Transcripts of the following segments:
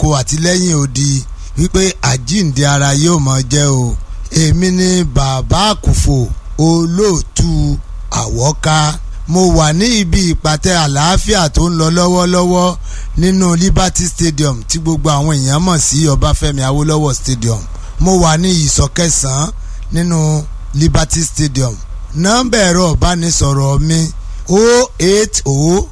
oko àti lẹ́yìn odi wípé àjíǹde ara yóò mọ jẹ́ o èmi ni bàbá àkùfò olóòtú àwọ́ká mo wà ní ibi ìpàtẹ àlàáfíà tó ń lọ lọ́wọ́lọ́wọ́ nínú Liberty Stadium tí gbogbo àwọn èèyàn mọ̀ sí Ọbáfẹ́mi Awólọ́wọ̀ Stadium mo wà ní ìsọ̀ kẹsàn-án nínú Liberty Stadium nọ́mbà ẹ̀rọ ìbánisọ̀rọ̀ mi o eight o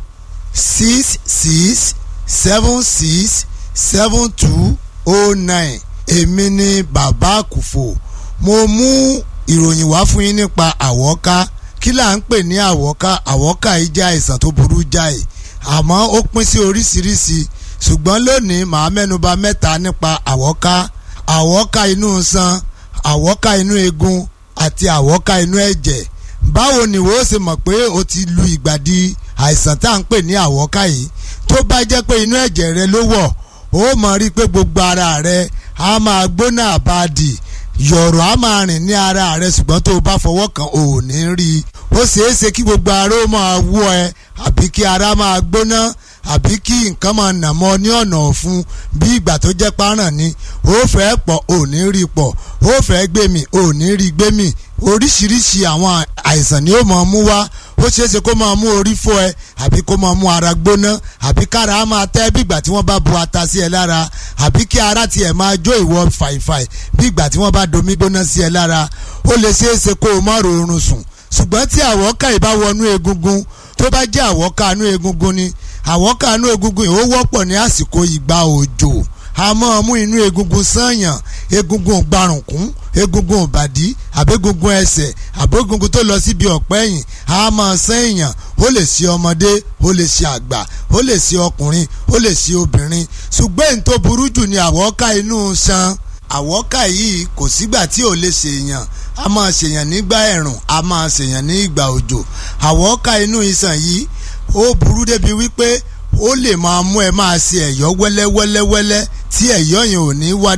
six six seven six seven two o nine èmi ni bàbá àkùfò mo mú ìròyìn wá fún yín nípa àwọ́ká kí là ń pè ní àwọ́ká àwọ́ká yìí jẹ́ àìsàn tó burú jáì àmọ́ ó pín sí oríṣiríṣi ṣùgbọ́n lónìí màá mẹ́nuba mẹ́ta nípa àwọ́ká àwọ́ká inú san àwọ́ká inú eegun àti àwọ́ká inú ẹ̀jẹ̀ báwo ni wo ṣe mọ̀ pé o ti lu ìgbàdí àìsàn tá à ń pè ní àwọ́ká yìí tó bá jẹ́ pé inú ẹ̀jẹ̀ rẹ ló wọ̀ ó mọ̀ rí i pé gbogbo ara rẹ á máa gbóná àbáàdì yọ̀rọ̀ á máa rìn ní ara rẹ ṣùgbọ́n tó o bá fọwọ́ kàn ò ní rí i ó ṣeé ṣe kí gbogbo ara ó máa wú ẹ àbí kí ara máa gbóná àbí kí nǹkan máa nà mọ́ ní ọ̀nà ọ̀fun bí ìgbà tó jẹ́ páràn ni ó fẹ́ pọ̀ ò ní rí pọ̀ ó fẹ́ gbé mi ò ní rí gbé mi oríṣiríṣi àwọn àìsàn ni ó máa mú wá ó ṣeé ṣe kó máa mú orí fọ́ ẹ àbí kó máa mú ara gbóná àbí kára á máa tẹ́ bí ìgbà tí wọ́n bá bu ata sí ẹ lára àbí kí ara tiẹ̀ máa jó ìwọ fàìfàì bí ìgbà tí wọ́n bá domi gbóná sí ẹ lára ó lè ṣeé ṣe kó o má rọrùn sùn ṣùgbọ́n tí àwọ̀ká ìbá wọnú egungun tó bá jẹ́ àwọ̀ká inú egungun ni àwọ̀ká inú egungun yìí ó wọ́pọ̀ ní àsìkò ìgbà òjò a máa mú inú egungun sànyàn egungun gbarùnkún egungun ìbàdí àbẹ́gungun ẹsẹ̀ àbẹ́gungun tó lọ síbi ọ̀pẹ́ ẹ̀yìn a máa sẹ́yìn ó lè ṣe ọmọdé ó lè ṣe àgbà ó lè ṣe ọkùnrin ó lè ṣe obìnrin ṣùgbọ́n èyí tó burú jù ni àwọ̀ká inú ṣan àwọ̀ká yìí kò sígbà tí ò lè ṣèyàn a máa ṣèyàn nígbà ẹ̀rùn a máa ṣèyàn ní ìgbà òjò àwọ̀ká inú iṣan yìí ó burú débi wípé ó lè máa mú ẹ máa ṣe ẹ̀yọ́ wẹ́lẹ́wẹ́lẹ́wẹ́lẹ́ tí ẹ̀yọ́ yẹn ò ní wá